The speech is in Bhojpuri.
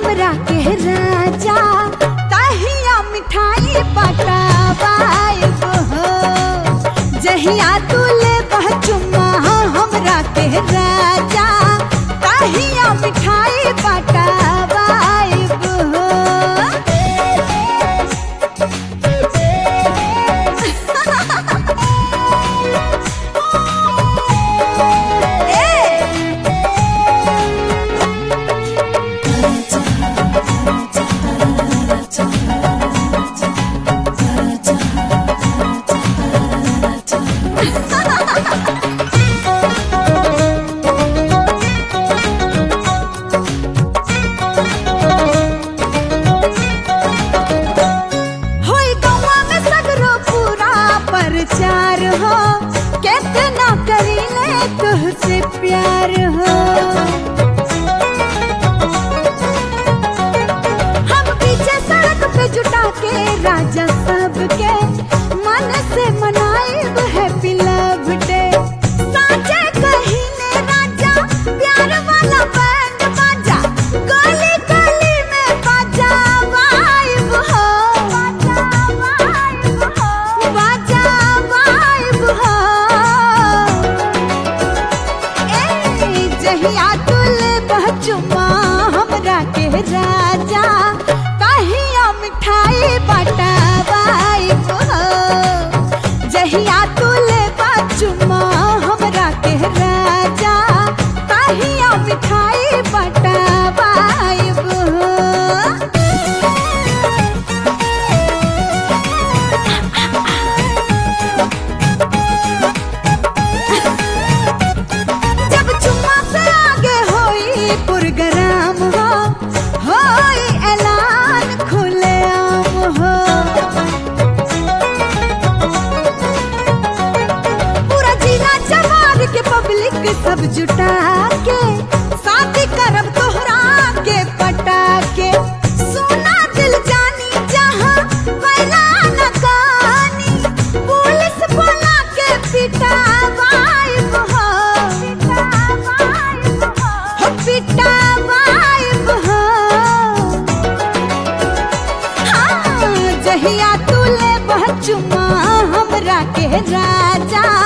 हमरा के राजा तहिया मिठाई पटावाइब हो जहिया तू ले चुम्मा हमरा के राजा तहिया मिठाई पटावाइब हो ए होई गौवा में सगरो पूरा प्रचार हो कितना करीले तुझसे प्यार हो हम पीछे सड़क पे जुटा के राजा सबके मन से मनाएब हैप्पी लव डे साचे कहीने राजा प्यार वाला बैंड बाजा गली गली में बाजा वाइब हो बाजा वाइब हो बाजा वाइब हो ए जहिया तुल बचुमा हमरा के राजा कहिया मिठाई बटावाइब हो जहिया तुल बचुमा हमरा के राजा कहिया मिठाई बटावाइब हो जब चुम्मा से आगे होई पुरगराम हो होई ऐलान खुलेआम हो पूरा जिला जवार के पब्लिक सब जुटा के शादी करब तोहरा के पटा के सोना दिल जानी जहाँ बैला न कानी पुलिस बोला के पिटावाइब हो हो पिटावाइब हो हाँ, जहिया तुले बचुमा हमरा के राजा